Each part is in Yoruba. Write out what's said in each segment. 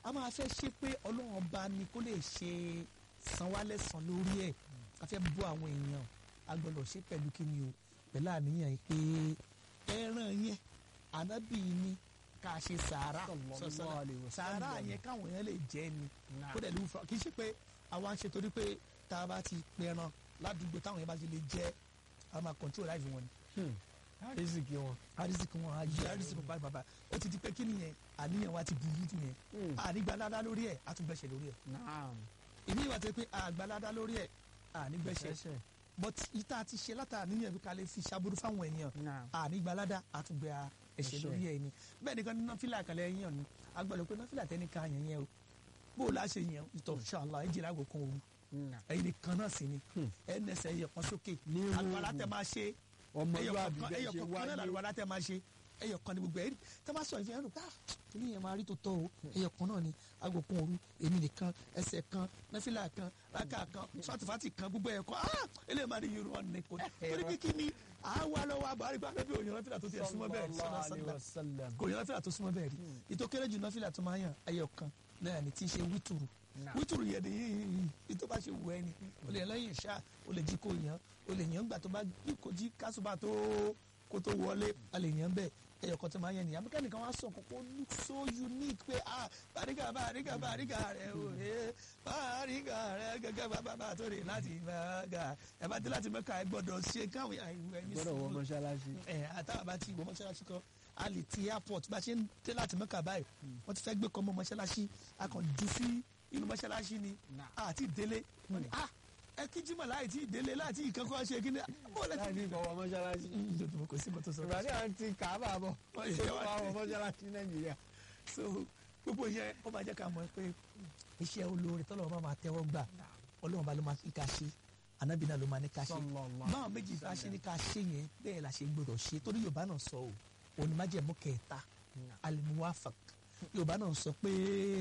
a máa fẹ́ ṣe pé ọlọ́run ọba ni kó lè ṣe san wá lẹ́san lórí ẹ̀ a fẹ́ bọ́ àwọn èèyàn a gbọ́dọ̀ ṣe pẹ̀lú kí ni o pẹ̀lú àníyàn yìí pé ẹran yẹn ànábì ni ká ṣe sàárà Sallallahu sọ̀sọ̀rọ̀ alaihi wasallam. sàárà yẹn káwọn èèyàn lè jẹ ni Naam. kó dẹ̀ lè wúfa kì í ṣe pé àwa ń ṣe torí pé tá a bá ti pẹran ládùúgbò táwọn yẹn bá ti lè jẹ a máa control life wọn ni àrísìkí wọn. arísìkì wọn ayé arísìkì wọn bàbà ó ti di pé kí nìyẹn àníyàn wa ti burú jù yẹn ànígbàládá lórí ẹ̀ àtúngbẹ̀ṣẹ̀ lórí ẹ̀ naam. èmi ìwà tó yẹ pé àgbàládá lórí ẹ̀ ànígbẹ̀ṣẹ̀ ẹsẹ̀. but ìta ti ṣe látara níyàn bí ká lè fi ṣàbúrú fáwọn èèyàn naam. ànígbàládá àtúngbẹ̀ ẹ̀ṣẹ̀ Ẹ̀ṣẹ̀. lórí ẹ̀ ni bẹ́ẹ̀ nìkan ní nọ́fìlà kan lẹ́yìn yàn ni agbọ́dọ̀ pé nọ́fìlà tẹ́ni ká yẹn yẹn o bó o láṣẹ yẹn ìtọ̀ ṣàlá ẹ̀ jìlá àgùkàn òru naam. ẹ̀yin nìkan náà sì ni ẹ̀ nẹsẹ̀ ẹ̀yẹ kan sókè Ní àlùwàlá òru. tẹ máa ṣe ọmọlúwàbí ẹyọ bẹ́ẹ̀ ṣe kọ̀ọ̀kan náà wáyé. làlùwàlá tẹ máa ṣe ẹyọ kan ní gbogbo ẹ̀ tẹ máa sọ ìfihàn rẹ pé ah kìnìún yẹn máa rí tó tọ́ o ẹyọ kan náà ni aago kan òru èmi nìkan ẹsẹ̀ kan nẹ́fìlà kan rákà kan sọ́tìfàtì kan gbogbo ẹ̀ kan ah eléyìí máa rí yorùbá ní kò torí pé kí ni àwa lọ́wọ́ àbárí gba bẹ́ẹ̀ bí òyìnbó nọ́fìlà tó ti ẹ̀ súnmọ́ bẹ́ẹ̀ Sallallahu sọ́dọ̀ alaihi sọ́dọ̀ wasallam. kò yọ nọ́fìlà tó súnmọ́ bẹ́ẹ̀ rí ìtò kéré jù nọ́fìlà tó máa yàn ẹyọ kan náà ni tí ń ṣe wítùrù Naam. wítùrù yẹn ni yìí tó bá ṣe wù ẹ́ ni o lè lẹ́yìn ìṣá o lè jí kó yàn o lè yàn gbà tó bá jí kó jí kásùbà tó kó tó wọlé a lè yàn bẹ́ẹ̀ ẹyọ kan tó máa yàn nìyà mẹ́kà nìkan wá sọ kókó look so unique pé ah bàríkà bàríkà bàríkà rẹ o ẹ bàríkà rẹ gẹ́gẹ́ bàbá bàbá tó rè láti mẹ́kà ẹ bá dé láti mẹ́kà ẹ gbọ́dọ̀ ṣe káwọn àìwẹ̀ ní gbọ́dọ̀ wọ sùúrù mọ́ṣáláṣí. ẹ àtàwọn bá ti wọ mọ́ṣáláṣí kan a lè ti airport bá a ṣe ń dé láti mẹ́kà báyìí wọ́n ti fẹ́ gbé kọ́ mọ́ mọ́ṣáláṣí a kàn jù sí inú mọ́ṣáláṣí ni Nah. àti délé wọ́n ní ah ẹ kí jimá láì tí délé láti ìkankan ṣe kí ni bó lẹ láì ti ní ìfọwọ́ mọ́ṣáláṣí. ìjọba kò sí mọ́tò sọ ìbàdí à ń ti kàábà bọ̀. Wọ́n yẹ ṣé wá wàá wọ sí. mọ́ṣáláṣí nàìjíríà. so gbogbo yẹn ó máa jẹ́ ká mọ̀ pé iṣẹ́ olóore tọ́lọ́wọ́ bá máa tẹ́wọ́ gbà ọlọ́run bá ló máa fi ká ṣe anábì náà ló máa ní ká ṣe Sallallahu báwọn méjì bá ṣe ní ká ṣe yẹn bẹ́ẹ̀ la ṣe gbọdọ̀ ṣe torí yorùbá náà sọ o òní má jẹ̀mú kẹta alimuwafak yorùbá náà sọ pé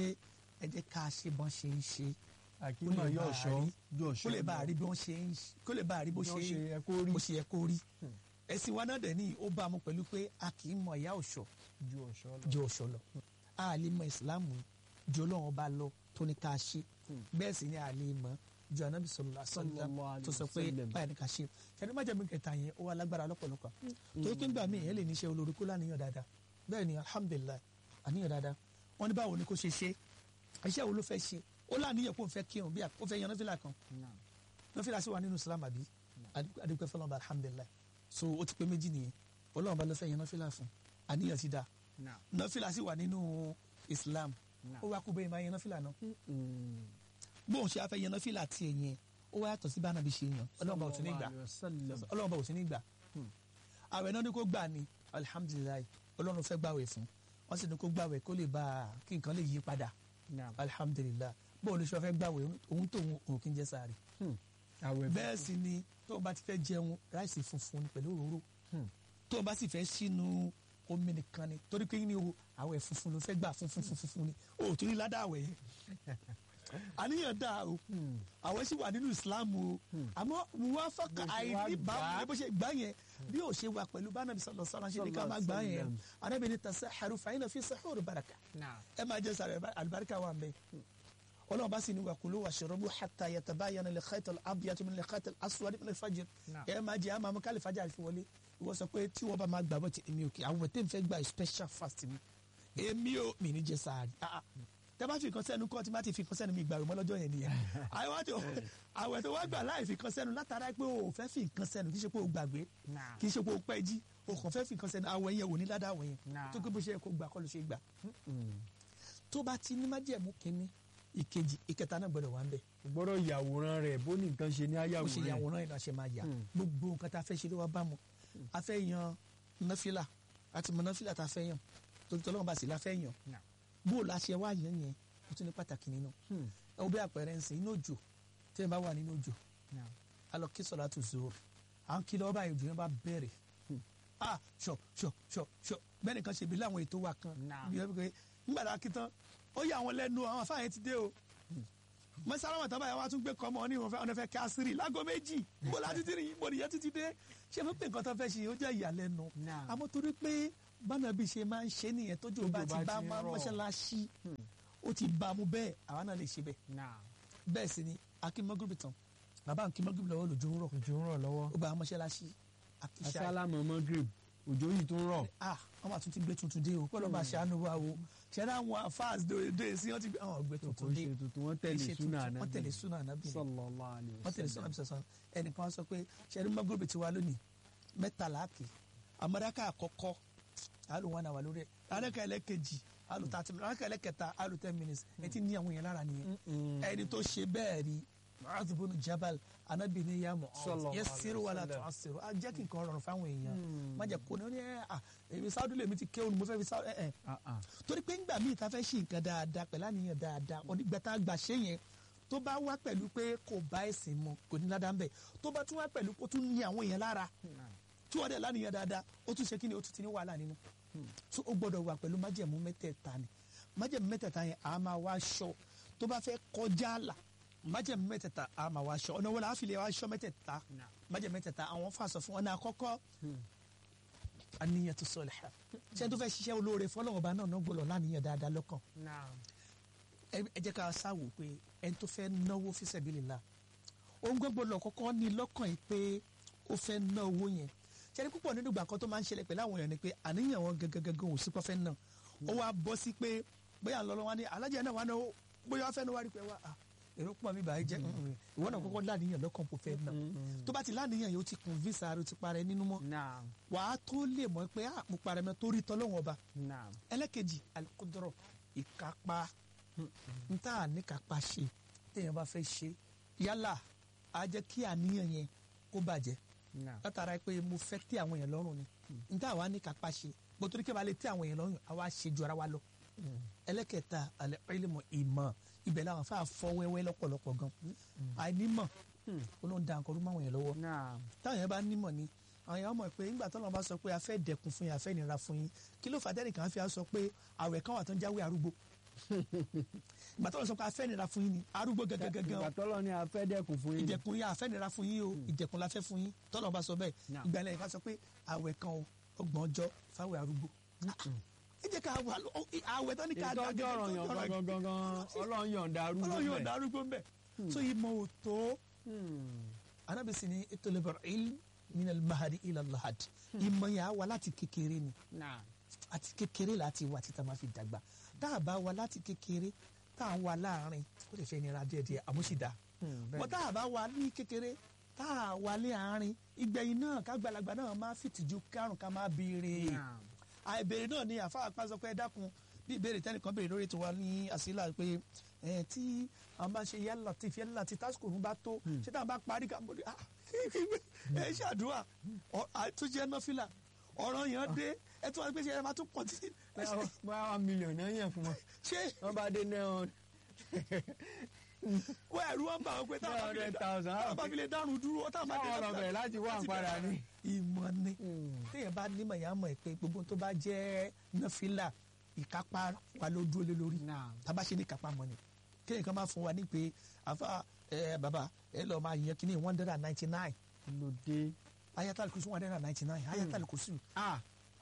ẹ jẹ́ ká ṣe bọ́n ṣe ń ṣe àkímọ̀ Kó lè yóò bá a ṣọ́ rí. yóò kó ṣọ́ lè bá a rí bí wọ́n ṣe ń ṣe- kó lè bá a rí bó bó ṣe ṣe yẹ kó rí bó ṣe yẹ kó rí ẹ̀sìn wa náà dẹ̀ ní ó bá a mú pẹ̀lú pé a kì í mọ ìyá ọ̀ṣọ́ ju ọ̀ṣọ́ lọ. ju ọ̀ṣọ́ lọ a lè mọ ìsìláàmù ju ọlọ́run ọba lọ tó ní ká ṣe bẹ́ẹ̀ sì ni a lè mọ ju anabi sọlọ sọlọ Sallallahu alaihi tó sọ pé wasallam. báyìí ni ká ṣe ṣẹni má jẹ́ mi kẹta yẹn ó wà lágbára lọ́pọ̀lọpọ̀ torí pé ńgbà míì ẹ̀ lè ní iṣẹ́ olórí kó láníyàn dáadáa bẹ́ẹ̀ ni alhamdulilayi àníyàn dáadáa wọ́n ní báwo ni kó ṣe ṣe iṣẹ́ wo ló fẹ́ ṣe ó láníyàn kó fẹ́ kírun bí ó fẹ́ yan náfìlà kan Naam. nọfìlà sì wà nínú islam àbí adúpẹ́ fọlọ́n bá alhamdulilayi so ó ti pé méjì nìyẹn ọlọ́run bá ló fẹ́ yan nọfìlà fún àníyàn ti dáa Naam. nọfìlà sì wà nínú islam Naam. ó wá kú bẹ́ẹ̀ máa yan nọfìlà náà Mm. bóun ṣe afẹ́ yan nọfìlà tiẹ̀ yẹn ó wá yàtọ̀ sí bá nàbí ṣe yan ọlọ́run bá ò sí ní gbà Sallallahu alaihi wasallam. ọlọ́run bá ò sí ní gbà àwẹ̀ náà ni kó gbà ní alhamdulilayi ọlọ́run fẹ́ gbàwẹ̀ fún wọ́n sì ní kó gbàwẹ̀ kó lè bá a kí nǹkan lè yí padà Naam. alhamdulilayi bóun lè ṣe fẹ́ gbàwẹ̀ òun tó òun kì í jẹ sáré Hmm. àwẹ̀ bẹ́ẹ̀ sì ni tó o bá ti fẹ́ jẹun ráìsì funfun ni pẹ̀lú òróró Hmm. tó o bá sì fẹ́ sínú omi nìkan ni torí pé ní o àwẹ̀ funfun ló fẹ́ gbà funfun funfun ni o ò tún ní ládàá àwẹ̀ yẹn àníyàn dáa o àwẹ̀ sì wà nínú Islam o àmọ́ wọ́n fọ́kà Bó ṣe wá àìní gbà á. bámu bó ṣe gbà yẹn bí o ṣe wà pẹ̀lú bánàbí sọlọ sọlá ṣe ní ká máa gbà yẹn Sallallahu Ànábì ní tasahharu fa inna fi sahur baraka Naam. ẹ máa jẹ sàrẹ alibarika wà mbẹ ọlọ́run bá sì ní wàkúlù washrabu hatta yatabayana al-khayt al-abyad min al-khayt al-aswad min al-fajr Naam. ẹ máa jẹ àmọ́ àmọ́ kálí fajr fi wọlé ìwọ sọ pé tí wọ́n bá máa gbà bọ́ ti èmi ò kí àwọn tẹ́ ń fẹ́ gba special fast mi èmi ò mi ní jẹ sàárì ah ah. tẹ́ bá fi nǹkan sẹ́nu kọ́ tí má ti fi nǹkan sẹ́nu mi gbà rò mọ́ lọ́jọ́ yẹn nìyẹn àwọn tó àwẹ̀ tó wá gbà láì fi nǹkan sẹ́nu látara pé o ò fẹ́ fi nǹkan sẹ́nu kì í ṣe pé o gbàgbé Naam. kì í ṣe pé o pẹ́ jí o kàn fẹ́ fi nǹkan sẹ́nu àwẹ̀ yẹn wò ní ládàá àwẹ̀ yẹn Naam. tó gbé bó ṣe yẹ kó gbà kọ́ ló ṣe gbà Mm. tó bá ti ní májẹ̀mú kínní ìkejì ìkẹta náà gbọ́dọ̀ wà ń bẹ̀ o gbọ́dọ̀ yàwòrán rẹ̀ bó ní nǹkan ṣe ní bó ṣe ayàwòrán yàwòrán yìí náà ṣe máa yà Hmm. gbogbo nǹkan tá a fẹ́ ṣe ló wá bá mu a fẹ́ yan náfìlà àti mọ náfìlà tá a fẹ́ yàn torí tọ́lọ́mọba sì la fẹ́ yàn Naam. bó o la ṣe wá yàn yẹn o tún ní pàtàkì nínú Hmm. ẹ wo bí àpẹẹrẹ ń sìn inú òjò tí ẹ bá wà nínú òjò Naam. a lọ kí sọlá tó zoro à ń kí lọ́wọ́ báyìí òjò yẹn bá bẹ̀rẹ̀ ah ṣọ ṣọ ṣọ ṣọ bẹ́ẹ̀ nìkan ṣe bí láwọn ètò wa kan Naam. bí wọ́n pé nígbà tá a kí tán ó yà àwọn lẹ́nu àwọn afáàyàn ti dé o mọ́sálàmọ̀ tán báyìí wọ́n á tún gbé kọ́mọ ní ìwọ̀n fẹ́ ọ̀nà fẹ́ kásírì lágọ́ méjì bó la títí rìn bó nìyẹn títí dé ṣé fún pé nǹkan tó fẹ́ ṣe ó jẹ́ ìyàlẹ́nu Naam. àmọ́ torí pé bánàbí ṣe máa ń ṣe nìyẹn tójú bá Tójò ti bá bá ti ń máa rọ̀. mọ́ṣáláṣí ó ti bá a mú bẹ́ẹ̀ àwa náà lè ṣe bẹ́ẹ̀ náà bẹ́ẹ̀ sì ni akínmọ́gìrì tán bàbá akínmọ́gìrì lọ́wọ́ lòjò ń rọ̀ òjò ń rọ̀ lọ́wọ́ ó gba àwọn mọ́ṣáláṣí akíṣà asálámù magrib òjò yìí tó ń rọ̀ ah wọ́n máa tún ti gbé tuntun dé o pẹ̀lú ọba àṣàánú wa o ṣẹlẹ̀ àwọn afáàs dòde sí wọ́n ti gbé àwọn gbé kò tuntun dé ṣe tuntun wọ́n tẹ̀lé Kì í ṣe súnà tuntun, wọ́n tẹ̀lé ànábì súnà ànábì ni. sallallahu alaihi wọ́n tẹ̀lé súnà wasallam. ànábì sọ̀sán ẹnìkan sọ pé ṣẹlẹ̀ mọ́gòrò ti wá lónìí mẹ́tàlá kì amọ̀dáká àkọ́kọ́ àlù wọn àwà lórí ẹ̀ àdáká ẹlẹ́kejì àlù thirty minutes àdáká ẹlẹ́kẹta àlù ten minutes ẹ ti ní àwọn èèyàn lára nìyẹn Mm. ẹni tó ṣe bẹ́ẹ̀ rí Mu'adh ibn Jabal anabi ni ya Mu'adh Sallallahu yassiru wala alaihi wasallam. tu'assiru a jẹ́ kí nǹkan rọrùn fáwọn èèyàn Mm. má jẹ́ kó ní ó ní ẹ à èmi sáúdù lèmi ti kéwọn mo fẹ́ fi sáúdù ẹ ẹ Ah, ah. torí pé ńgbà míì ta fẹ́ ṣe nǹkan dáadáa pẹ̀lú àníyàn dáadáa onígbà tá a gbà ṣe yẹn tó bá wá pẹ̀lú pé kò bá ẹ̀sìn mu kò ní ládàá ń bẹ̀ tó bá tún wá pẹ̀lú kó tún ní àwọn èèyàn lára tí wọ́n dẹ̀ láníyàn dáadáa ó tún ṣe kí ni ó tún ti ní wàhálà nínú so ó gbọ́dọ̀ wà pẹ̀lú májẹ̀mú mẹ́tẹ̀ẹ̀ta ni májẹ̀mú mẹ́tẹ̀ẹ̀ta yẹn a máa wá aṣọ tó bá fẹ́ kọjá àlà májẹ̀mú mẹ́tẹ̀ẹ̀ta a máa wá aṣọ ọ̀nà wọlé àfilẹ̀ wá aṣọ mẹ́tẹ̀ẹ̀ta Nah. májẹ̀mú mẹ́tẹ̀ẹ̀ta àwọn fàṣọ fún ọ̀nà àkọ́kọ́ àníyàn tó sọlẹ̀ ṣé tó fẹ́ ṣiṣẹ́ olóore fọlọ́wọ́n bá náà náà gbọ́dọ̀ láníyàn dáadáa lọ́kàn Nah. ẹ ẹ jẹ́ ká sáwò pé ẹni tó fẹ́ náwó fi sabilillah òun gbọ́dọ̀ lọ kọ́kọ́ ní lọ́kàn yìí pé ó fẹ́ ná owó yẹn ṣẹ́ni púpọ̀ nínú ìgbà kan tó máa ń ṣẹlẹ̀ pẹ̀lú àwọn èèyàn ni pé àníyàn wọn gẹ́gẹ́gẹ́gẹ́ ò sí pọ́ fẹ́ ná ó wá bọ́ sí pé bóyá ń lọ lọ́wọ́ ní alájẹ náà wà ná ó bóyá wọ́n fẹ́ ná wá rí pé wá ah, èrò pọ̀ mi bàá jẹ́ ìwọ náà kọ́kọ́ láníyàn lọ́kàn kó fẹ́ ná tó bá ti láníyàn yìí ó ti kùn visa rẹ̀ ó ti parẹ́ nínú mọ́ Nah. wàá tó lè mọ̀ pé ah, mo parẹ́ mọ́ torí tọ́lọ́wọ́n ọba Nah. ẹlẹ́kejì alikudọrọ ìkápá n tá a ní kápá ṣe téèyàn bá fẹ́ ṣe yálà á jẹ́ kí àníyàn yẹn kó bàjẹ́ Nah. látara pé mo fẹ́ tẹ́ àwọn èèyàn lọ́rùn ni n tá a wá ní kápá ṣe gbọ́dọ̀ kí n bá lè tẹ́ àwọn èèyàn lọ́rùn àwa ṣe ju ara wa lọ ẹlẹ́kẹta alẹ́ ilmu ìmọ̀ ibẹ̀ làwọn fà fọ́ wẹ́wẹ́ lọ́pọ̀lọpọ̀ gan àìnímọ̀ ó ló ń da nǹkan rú mọ́ àwọn èèyàn lọ́wọ́ Nah. táwọn yẹn bá nímọ̀ ni àwọn yẹn mọ̀ pé nígbà tó lọ́n bá sọ pé a fẹ́ dẹ̀kun fún yín a fẹ́ nira fún yín kí ló fà á tẹ́nìkan fi á sọ pé àwẹ̀ kan wà tó ń jáwé arúgbó ìgbà tó lọ́n sọ pé a fẹ́ nira fún yín ni arúgbó ìgbà gẹ́gẹ́gẹ́ tọ́lọ́ ni a fẹ́ dẹ́kun fún yín. ìdẹ̀kun yà a fẹ́ nira fún yín o ìdẹ̀kun la fẹ́ fún yín tọ́lọ́ bá sọ bẹ́ẹ̀ Náà. ìgbà yẹn ká sọ pé àwẹ̀ kan o ọgbọ̀n ọjọ́ fáwẹ̀ arúgbó ẹ jẹ́ ká wà lọ àwẹ̀ tó ní ká ìtọ́jú ọ̀rọ̀ yàn gangan gangan ọlọ́run yọ̀ǹda arúgbó ọlọ́run yóò bẹ̀. dá arúgbó ń bẹ̀ so ìmọ̀ ò tó Hmm. anábìsí ni itolebor il minal mahadi ilal lahad ìmọ̀ yà wà láti kékeré ni Nah. àti kékeré láti wà títa máa fi dàgbà tá a bá wà láti kékeré tá a wà láàrin ó lè fẹ́ nira díẹ̀díẹ̀ àmúṣìdá Hmm, bẹ́ẹ̀ bọ́ tá a bá wà ní kékeré tá a wà ní àárín ìgbẹ̀yìn náà kágbàlagbà náà máa fìtìjú kárùn ká máa béèrè Nah. àìbèrè náà ni àfa àpá sọ pé ẹ dákun bí ìbéèrè tẹnìkan béèrè lórí tiwa ní àsílà pé ẹ tí àwọn bá ṣe yálà tí fi yálà tí tásìkò òun bá tó ṣé táwọn bá parí ká mọ̀ ní ah ẹ ṣàdúrà ọ- àtúnṣe nọfìlà ọ̀rọ̀ yẹn dé ẹ tún wá pé ṣe ẹ máa tún pọ̀ títí báwa báwa mílíọ̀nù náà yàn fún wọn ṣé wọ́n bá dé náà wọ́n ẹ̀rú wọn bá wọn pé táwọn bá fi lè dá- 100,000, táwọn bá fi lè dárun dúró táwọn bá dé táwọn ọ̀rọ̀ bẹ̀rẹ̀ láti wá àǹfààní ni. ìmọ̀ ni téèyàn bá nímọ̀ yẹn á mọ̀ pé gbogbo tó bá jẹ́ nọfìlà ìkápá wa ló dúró lé lórí Nah. tába ṣe ní kápá mọ́ ni kéèyàn kan máa fún wa ní pé àfa ẹ bàbá ẹ lọ máa yan kíní one hundred and ninety nine lòdì. ayatal kùsùn one hundred and ninety nine ayatal kùsùn ah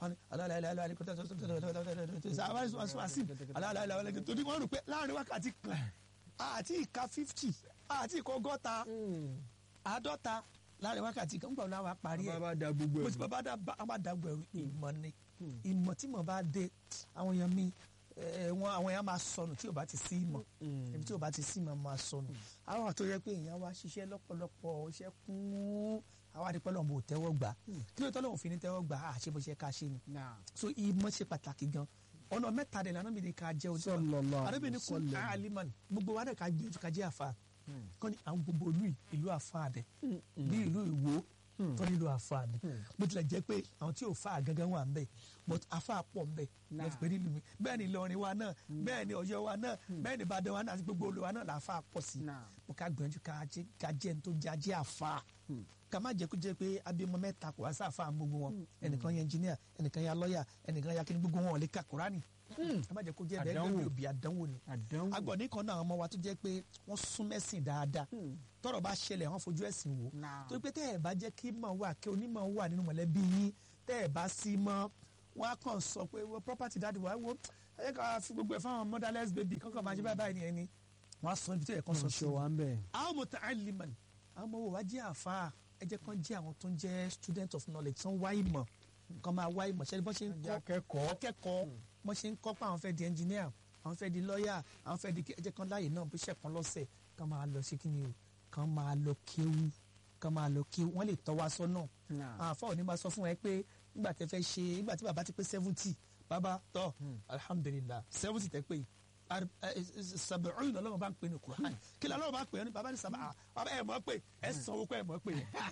torí wọn rò pé láàrin wákàtí kan àti ìka fifty àti ìka ọgọ́ta àádọ́ta láàrin wákàtí kan nígbà wo la wà parí ẹ̀ bàbá da gbogbo bó ẹ̀ ti bàbá dá a bá dàgbà ẹrù ìmọ̀ ni ìmọ̀ tí mo bá dé àwọn èèyàn mi ẹ, wọn àwọn èèyàn máa sọnù tí o bá ti sí ìmọ̀ ibi tí o bá ti sí ìmọ̀ máa sọnù àwọn àti oyè pé èèyàn wá ṣiṣẹ́ lọ́pọ̀lọpọ̀ iṣẹ́ kún àwọn àdìpẹ́ lọ́wọ́ bò tẹ́wọ́ gbà kí ló tọ́lọ́wọ́ fi ní tẹ́wọ́ gbà á ṣe bó ṣe ká ṣe ni Nah. so ìmọ̀ ṣe pàtàkì gan ọ̀nà mẹ́ta dẹ̀ lànà mi ni ká jẹ́ ojú Sallallahu àdébí ni kún alaihi wasallam. aliman gbogbo wa dẹ̀ ká gbìyànjú ká jẹ́ àfa kọ́ ni àwọn gbogbo ìlú yìí, ìlú àfa dẹ̀ bí ìlú ìwó tó nílò àfa ni bó tilẹ̀ jẹ́ pé àwọn tí ò fa gangan wà ń bẹ̀ but àfa pọ̀ ń bẹ̀ Nah. lọ́ọ́ pé nílùú mi bẹ́ẹ̀ ni Ìlọrin wa náà bẹ́ẹ̀ ni Ọ̀yọ́ wa náà bẹ́ẹ̀ ni Ìbàdàn wa náà àti gbogbo olùwà náà làáfà pọ̀ sí Nah. mo ká gbìyànjú ká jẹ́ ká jẹ́ ní tó jẹ́ ajé àfa ká má jẹ́ kó jẹ́ pé abiyamọ mẹ́ta kò wá sáfà gbogbo wọn ẹnìkan yẹn engineer ẹnìkan yẹn lọ́ọ̀yà ẹnìkan yẹn akíní gbogbo wọn ò lè ka Kùránì ká má jẹ́ kó jẹ́ bẹ́ẹ̀ Àdánwò. bẹ́ẹ̀ òbí àdánwò ni àdánwò. agbọ̀nì kan náà àwọn ọmọ wa tó jẹ́ pé wọ́n sún mẹ́sìn dáadáa tọ́rọ̀ bá ṣẹlẹ̀ wọ́n fojú ẹ̀sìn wò Nah. torí pé tẹ́ ẹ̀ bá jẹ́ kí mọ̀ wà kí onímọ̀ wà nínú mọ̀lẹ́bí yín tẹ́ ẹ̀ bá sí mọ́ wọ́n á kàn sọ pé wọ́n property dáàdi wà wo ẹ ká fi gbogbo ẹ̀ fáwọn motherless baby kọ́kọ́ máa ṣe báyìí báyìí nìyẹn ni wọ́n á sọ ibi tó yẹ kán sọ sí ṣọ wa ń bẹ̀. àwọn muta'alliman àwọn ọmọ wo wá jẹ́ àfa ẹ jẹ́ kán jẹ́ àwọn tó ń jẹ́ student of knowledge tán wá ìmọ̀ kán máa wá ìmọ̀ ṣẹ́ni bọ́n ṣe ń kọ́ akẹ́kọ̀ọ́. akẹ́kọ̀ọ́ bọ́n ṣe ń kọ́ pé àwọn fẹ́ di engineer àwọn fẹ́ di lawyer àwọn fẹ́ di ẹ jẹ́ kán láàyè náà bí iṣẹ́ kan lọ́sẹ̀ kán máa lọ sí kíni o kán máa lọ kéwú kán máa lọ kéwú wọ́n lè tọ́ wa sọ́nà Náà. àwọn afọ òní máa sọ fún ẹ pé nígbà tẹ fẹ́ ṣe nígbà tí bàbá ti pé seventy bàbá tọ́ alhamdulilah seventy tẹ pé sàbẹ̀rún lọ́lọ́run bá ń pè ní kùrán kí lọ́lọ́run bá ń pè ní bàbá ní sàbà bàbá ẹ̀ mọ̀ pé ẹ̀ sanwó pé ẹ̀ mọ̀ pé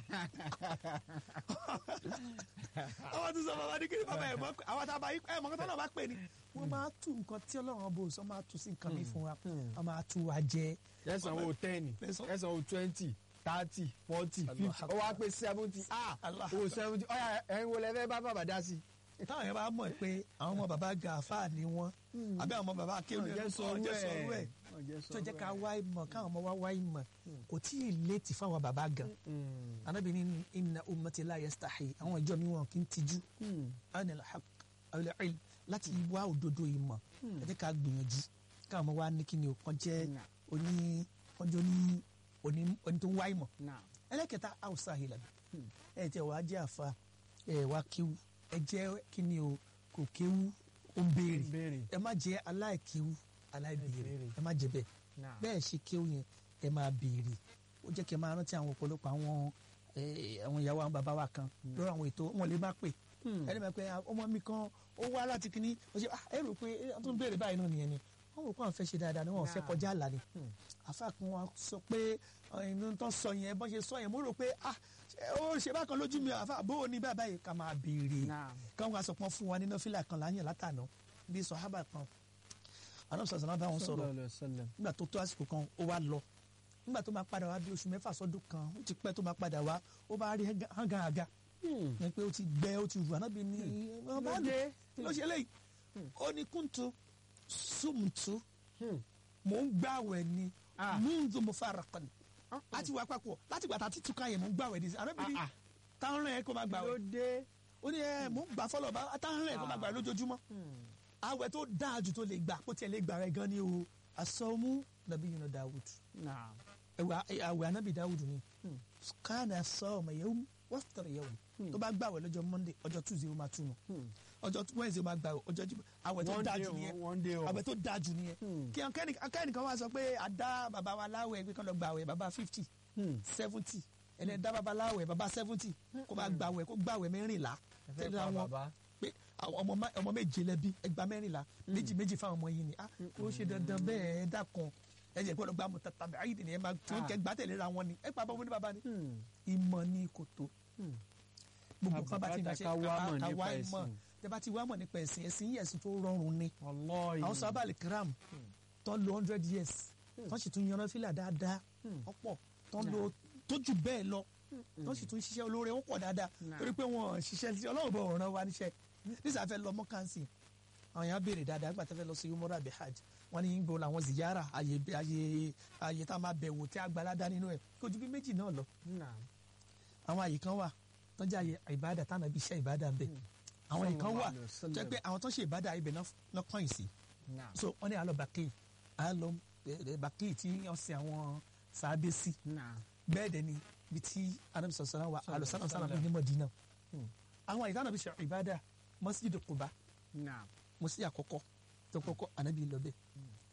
àwọn tó sọ bàbá ní kí ni bàbá ẹ̀ mọ̀ pé àwọn tábà ẹ̀ mọ̀ kọ́tọ́ náà bá pè ní. wọ́n máa tú nǹkan tí ọlọ́run bò sọ máa tú sí nǹkan mi fún wa wọ́n máa tú wa jẹ. ẹ̀sán wo ten Ẹ̀sán- ẹ̀sán wo twenty thirty forty Allah fifty ó wá pé seventy ah Allah o seventy ọ̀yà ẹ̀yin wo lẹ fẹ́ bá bàbá dá sí. táwọn yẹn bá mọ̀ pé àwọn ọmọ bàbá gàfà ni wọ́n àbí àwọn ọmọ bàbá akéwì ọ̀jẹ̀ sọ̀rọ̀ ẹ̀ ọ̀jẹ̀ tó jẹ́ ká wá ìmọ̀ káwọn ọmọ wa wá ìmọ̀ kò tí ì létí fáwọn bàbá gan anabi ni inna ummati la yastahi àwọn ìjọ mi wọn kì í tijú anil haq awil ilm láti wá òdodo ìmọ̀ ẹ jẹ́ ká gbìyànjú káwọn ọmọ wa ní kí ni o kàn jẹ́ Nà. oní kọjọ́ ní oní oní tó ń wá ìmọ̀ náà ẹlẹ́kẹta hausa hilal ẹ jẹ́ wàá jẹ́ àfa ẹ wá kéwu ẹ jẹ́ kí ni o kò kéwu ó ń béèrè béèrè ẹ má jẹ́ aláìkéwu aláìbéèrè Aláìbéèrè. ẹ má jẹ́ bẹ́ẹ̀ náà bẹ́ẹ̀ ṣe kéwù yẹn ẹ máa béèrè ó jẹ́ kí ẹ máa rántí àwọn ọ̀pọ̀lọpọ̀ àwọn eh, àwọn ìyàwó àwọn bàbá wa kan lórí àwọn ètò wọn lè má pè ẹni máa pẹ́ ọmọ mi kan ó wá láti kíní ó ṣe "Ah, ẹ rò pé ẹ tó ń béèrè báyìí náà nìyẹn ni wọn rò pé àwọn fẹ́ ṣe dáadáa ni wọn ò fẹ́ Nah. kọjá àlà ni àfa kan wa sọ pé ẹni tó sọ yẹn bọ́n ṣe sọ yẹn mo rò pé ah ṣé ó ṣe bákan lójú mi àfa bó o ní báyìí báyìí ká máa béèrè náà káwọn aṣọ kan fún wa nínú fílà kan láyàn látànà bí sọ̀hábà kan àwọn sọ̀sọ̀ náà bá wọn sọ̀rọ̀ Sallallahu alaihi wasallam. nígbà tó tó àsìkò kan ó wá lọ nígbà tó máa padà wá bí oṣù mẹ́fà sọ́dún kan ó ti pẹ́ tó máa padà wá ó bá rí hángaàga Hmm. ní pé ó ti gbẹ ó ti rù ànábì ní ọba Ló dé? kí ló ṣe léyìí ó ní kúntù sùmùtù Hmm. mò ń gbàwẹ̀ ni Ah. múndù mo fara kan láti wá papọ̀ láti gbà tá a ti túká yẹn mò ń gbàwẹ̀ ní ànábì ní Ah, ah. táwọn rẹ̀ kó máa ló gbàwẹ̀ dé. ó ní ẹ mò ń gbà fọlọ́ bá táwọn rẹ̀ kó máa gbàwẹ̀ lójoojúmọ́ àwẹ̀ tó dáa jù tó lè gbà kó tiẹ̀ lè gbà rẹ̀ gan ni o asọ́mú nàbí yìí nà Dawud náà ẹwà àwẹ̀ anabi Dawud ni kánà sọ́ọ̀mù yẹ̀wò wọ́fítọ̀rọ̀ yẹ̀wò tó bá gbàwẹ̀ lọ́jọ́ Monday ọjọ́ Tuesday ó máa túnu ọjọ́ Wednesday ó máa gbàwẹ̀ ọjọ́ Jímọ̀ àwẹ̀ tó One dáa day jù o, nìyẹn one day o. àwẹ̀ tó dáa jù nìyẹn Hmm. kí akẹ́nìkan wá sọ pé àdá bàbá wa láwẹ̀ pé kán lọ gbàwẹ̀ bàbá fifty Hmm. seventy ẹni ẹ̀dá bàbá láwẹ̀ bàbá seventy kó máa gbàwẹ̀ kó gbàwẹ̀ mẹ́rìnlá ẹ fẹ́ tẹ́lẹ̀ pa àwọn bàbá. pé àwọn ọmọ má- ọmọ méje lẹbi ẹgbàá mẹ́rìnlá méjì méjì fáwọn ọmọ yìí ni ah kò ṣe dandan bẹ́ẹ̀ ẹ dákan ẹ jẹ́ gbọ́dọ̀ gbà mọ tàbí ayé ni ẹ máa tí wọ́n kẹ́ gbà tẹ̀lé ra wọn ni ẹ pa bọ́ ní bàbá ni Hmm. ìmọ̀ ní kòtò Hmm. gbogbo kan bá ti Àbùkátà ṣe ká wá mọ̀ ká nípa wá ìmọ̀ ẹ̀sìn. tẹ bá ti wá mọ̀ nípa ẹ̀sìn ẹ̀sìn yìí ẹ̀sìn tó rọrùn ni Wallahi. àwọn sábà lè kiram tó lo hundred years tó sì tún yanran fílà dáadáa ọ̀pọ̀ tó lo tó jù bẹ́ẹ̀ lọ tó sì tún ṣiṣẹ́ olóore ó pọ̀ dáadáa Nah. torí pé wọn ṣiṣẹ́ sí ọlọ́run bọ̀ ọ̀ràn wa níṣẹ́ nísà fẹ́ lọ mọ́kánsì àwọn èèyàn béèrè dáadáa nígbà tó fẹ́ lọ sí umrah àbí hajj wọn ní gbọ́ làwọn ziyara àyè àyè àyè tá a máa bẹ̀wò tí a gba aládá nínú ẹ̀ kó ju bí méjì náà lọ Náà. àwọn àyè kan wà tó jẹ́ àyè ìbádà táwọn ibi iṣẹ́ ìbádà ń bẹ̀ àwọn àyè kan wà Sallallahu alaihi wasallam. tó jẹ́ pé àwọn tó ṣe ìbádà ibẹ̀ náà náà kàn yìí sí Náà. so wọ́n ní àlọ́ bàkì àlọ́ bàkì tí wọ́n sin àwọn sàábé sí Náà. bẹ́ẹ̀ dẹ̀ ni bí tí anabi sọ̀rọ̀ sọ̀rọ̀ wa àlọ́ sàlám sàlám Sallam. ní Mọ̀dínà Hmm. àwọn àyè táwọn ibi ṣe ìbádà Masjid Quba Náà. mọ́sí àkọ́kọ́ tó kọ́kọ́ anabi lọ bẹ́ẹ̀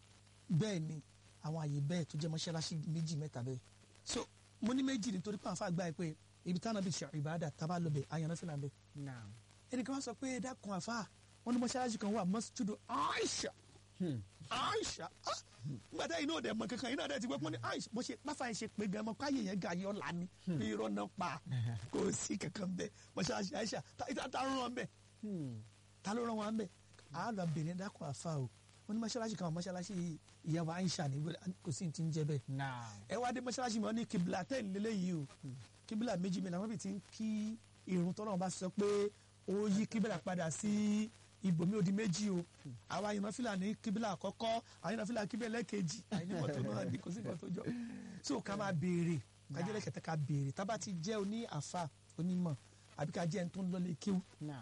bẹ́ẹ̀ ni àwọn àyè bẹ́ẹ̀ tó jẹ́ mọ́ṣáláṣí méjì mẹ́ta bẹ́ẹ̀ so mo ní méjì nítorí pé àwọn afáàgbà yìí pé ibi táwọn ibi ṣe ìbádà tábà lọ bẹ́ẹ̀ àyànná fìlà bẹ́ẹ̀ Náà. ẹnìkan wá sọ pé ẹ̀dá kan àfa wọn ní mọ́ṣáláṣí kan wà Masjid Aisha Hmm. Aisha ah, nígbà tá iná ọdẹ mọ kankan iná ọdẹ ti gbọ́ pọ́n ní Aisha bó ṣe máfa ẹ̀ ṣe pé gan mọ káyé yẹn ga yọ lani bí irọ́ náà pa kò sí kankan bẹ́ẹ̀ mọ́ṣáláṣí Aisha ta ta ta rán wọn bẹ́ẹ̀ Hmm. ta ló rán wọn bẹ́ẹ̀ a lọ bèrè dákun àfa o wọn ní mọ́ṣáláṣí kan wà, mọ́ṣáláṣí ìyàwó Aisha ní wẹ́rẹ́ kò sí ní ti ń jẹ́ bẹ́ẹ̀ Náà. ẹ wá dé mọ́ṣáláṣí mi wọ́n ní kibla tẹ́ ìlélẹ́ yìí o kibla méjì mi làwọn bí ti ń kí irun tọ́lọ́run bá sọ pé ó yí kibla padà sí ibòmí odi méjì o àwa yìnbọn fìlà ní kibla àkọ́kọ́ àwọn yìnbọn fìlà kibla lẹ́ẹ̀kejì àyìnbọn tó náà ní kò sí nǹkan tó jọ so ká máa béèrè kájẹ́lẹ̀ kẹtẹ ká béèrè tá bá ti jẹ́ oní àfa onímọ̀ àbí ká jẹ́ ẹni tó ń lọlé kíw Náà.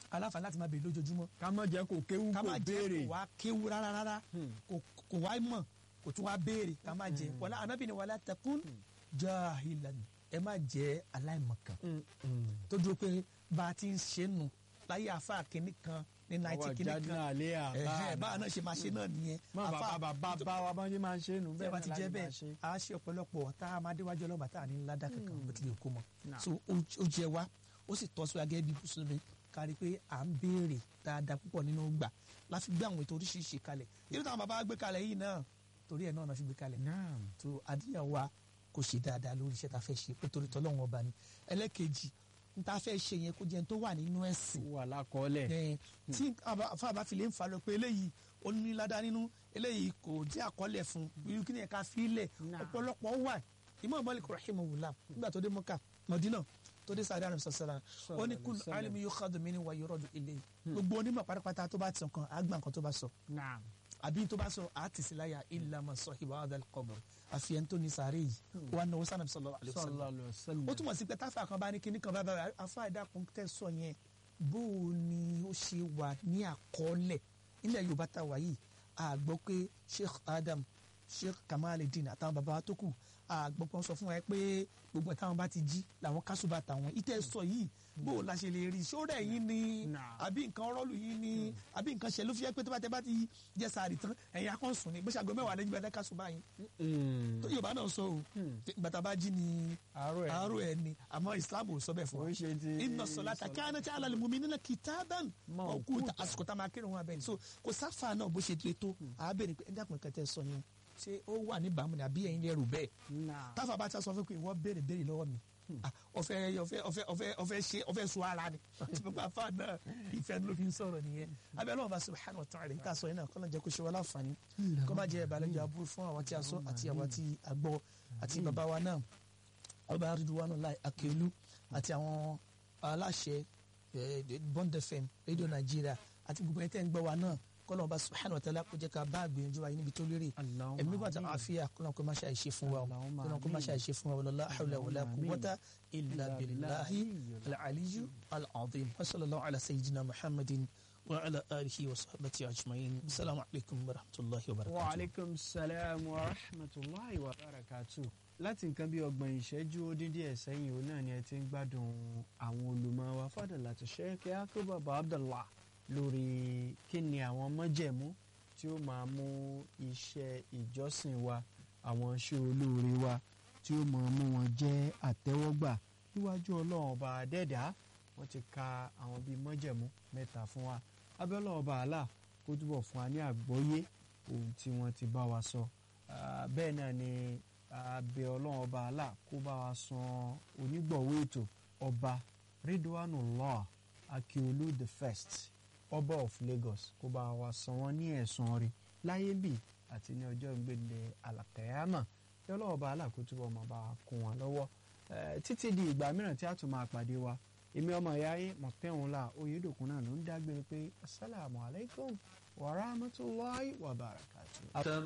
aláǹfààní láti máa béèrè lójoojúmọ́ ká má jẹ́ kó kéwú ká kó má jẹ́ béèrè kó wá kéwú rárá rárá Hmm. kò- kò wá mọ̀ kò tún wá béèrè ká má jẹ wàlá anábì ni wàlá takun jahilan ẹ má jẹ́ aláìmọ̀kan Hmm, hmm. tó dúró pé bá a ti ń ṣe nù láyé àfa kínní kan ní náìtì àwọn kínní jáde kan náà lé àbá ẹ̀hẹ́ báwa náà ṣe máa ṣe náà nìyẹn má bàbá bàbá bá wa bá ṣe máa ń ṣe nù bẹ́ẹ̀ bá ti jẹ́ náà láti máa bẹ́ẹ̀ ṣe. a ṣe ọ̀pọ̀lọpọ̀ tá a máa déwájú ọlọ́ba tá a ní ládà kankan bó tilẹ̀ kó mọ́ Nah. so ó ó jẹ wá ó sì tọ́ sí wa gẹ́gẹ́ bí mùsùlùmí kárí pé à ń béèrè dáadáa púpọ̀ nínú gbà láti gbé àwọn ètò oríṣiríṣi kalẹ̀ irú táwọn bàbá wa gbé kalẹ̀ yìí náà torí ẹ̀ náà náà fi gbé kalẹ̀ Naam. tó àdíyàn wa kò ṣe dáadáa lórí iṣẹ́ tá a fẹ́ ṣe pé torí tọ́lọ́wọ́n ọba ni ẹlẹ́kejì n ta fẹ́ ṣe yẹn kó jẹ́ n tó wà nínú ẹ̀sìn ó wà lákọọ́lẹ̀. ẹ tí fáwọn fi lè ń fa lọ pé eléyìí ó ní ládàá nínú eléyìí kò jẹ́ àkọọ́lẹ̀ fún irú kí ni ẹ̀ka fílẹ̀ Nah. ọ̀pọ̀lọpọ̀ wà Imam Malik rahimahullah nígbà tó dé Mọ́kà Mọ̀dínà tó dé sáré àrùn sọ̀sọ̀rọ̀ ó ní kúlù Sallallahu alaihi alimi yukhadhu minni wa yuradu ilayhi gbogbo onímọ̀ pátápátá tó bá ti sàn kan àgbà nǹkan tó bá sọ Naam. àbí tó bá sọ àtìsí láyà illa man sahiba hadha al-qabr àfi ẹni tó ní sáré yìí wà náwó sànàbí sallallahu alaihi wasallam Sallallahu alaihi wasallam. ó túmọ̀ sí pé táfà kan bá ní kíní kan bá bá afá ìdákun tẹ̀ sọ yẹn bó o ni ó ṣe wà ní àkọọ́lẹ̀ nílẹ̀ yorùbá tá a wà yìí a gbọ́ pé sheikh adam sheikh kamaluddin àtàwọn bàbá wa tó kù a gbọ́ pé wọ́n sọ fún wa pé gbogbo táwọn bá ti jí làwọn kásùbà tàwọn ìtẹ̀ sọ yìí bó o la ṣe lè rí ṣó rẹ̀ yín ni Nah. àbí nǹkan rọ́ọ̀lù yín ni àbí nǹkan ṣẹlẹ̀ ló fi jẹ́ pé tó bá tẹ bá ti jẹ sàárì tán ẹ̀yin akọ́sùn ni bó ṣàgbọ́ mẹ́wàá lẹ́yìn gbẹ́dẹ́ kásùbà yín Hmm. tó yorùbá náà sọ o bàtà bá jí ni àárọ̀ ẹ̀ àárò ẹ ni àmọ́ islam ò sọ bẹ́ẹ̀ fún wa Kò ń ṣe ti- inna salata kanat ala al-mu'minina kitaban Mawquta. mawquta àsìkò tá a máa kírun wọn abẹ́ni so kò sáfà náà bó ṣe tó tó àbẹ̀rẹ̀ pé ẹ̀dá kan kẹtẹ sọ yẹn ṣé ó wà níbàámu ni àbí ẹ̀yin lẹ́rù bẹ́ẹ̀ Naam. táfà bá ta sọ fún pé ìwọ béèrè béèrè lọ́wọ́ mi Ah, ọfẹ ọfẹ ọfẹ ọfẹ ọfẹ ṣe ọfẹ sọ ara ni tí gbogbo afa náà ìfẹ́ ló fi ń sọ̀rọ̀ nìyẹn abẹ Ọlọ́run bá subhanahu wa ta'ala ká sọ yẹn náà kọlọ jẹ kó ṣe wá láǹfààní kó má jẹ ìbàlẹjọ aburú fún àwọn tí a sọ àti àwọn tí a gbọ́ àti bàbá wa náà ọba Ridwanullahi Akelu àti àwọn aláṣẹ eh, Bond FM rédíò Nàìjíríà àti gbogbo ẹni tẹ́ ń gbọ́ wa náà kọlọ ọba subhanahu wa ta'ala kó jẹ́ ká bá àgbìyànjú wa yìí níbi tó lérè Allahumma ẹ̀mí bàtà amin. àfíà kọlọ kó má ṣe àìṣe fún wa o Allahumma kọlọ kó má ṣe amin. àìṣe fún wa wala hawla wala Allahumma quwwata illa Illa billahi billahi al-aliyyu al-azim wa sallallahu ala sayyidina muhammadin wa ala alihi wa sahbihi ajma'in assalamu alaikum wa rahmatullahi wa wa barakatuh aleykum salaam wa rahmatulahi wa barakatu. láti nǹkan bí ọgbọ̀n ìṣẹ́jú ó dín díẹ̀ sẹ́yìn òun náà ni ẹ ti ń gbádùn àwọn olùmọ̀ wa fàdàlà tó ṣe kí akóbàbà abdullah lórí kí ni àwọn mọ́jẹ̀mú tí ó máa mú iṣẹ́ ìjọsìn wa àwọn iṣẹ́ olóore wa tí ó máa mú wọn jẹ́ àtẹ́wọ́gbà níwájú ọlọ́run ọba adẹ́dàá wọ́n ti ka àwọn bíi mọ́jẹ̀mú mẹ́ta fún wa abẹ́lẹ́ ọba àlà kó túbọ̀ fún wa ní àgbọ́yé ohun tí wọ́n ti bá wa sọ Ah, bẹ́ẹ̀ náà ni abẹ́ ọlọ́run ọba àlà kó bá wa san onígbọ̀wọ́ ètò ọba Ridwanullah Akiolu the first ọba of Lagos kó bá wa san wọ́n ní ẹ̀san rí láyé bì àti ní ọjọ́ ìgbélé alakayama kí ọlọ́run ọba àlà kó túbọ̀ máa bá wa kún wọn lọ́wọ́ Eh, títí di ìgbà mìíràn tí a tún máa pàdé wa èmi ọmọ ìyá yín mọ̀tẹ́hùnlá oyèdòkun náà ló ń dágbére pé asalaamualeykum wa rahmatulahi wa barakatuh.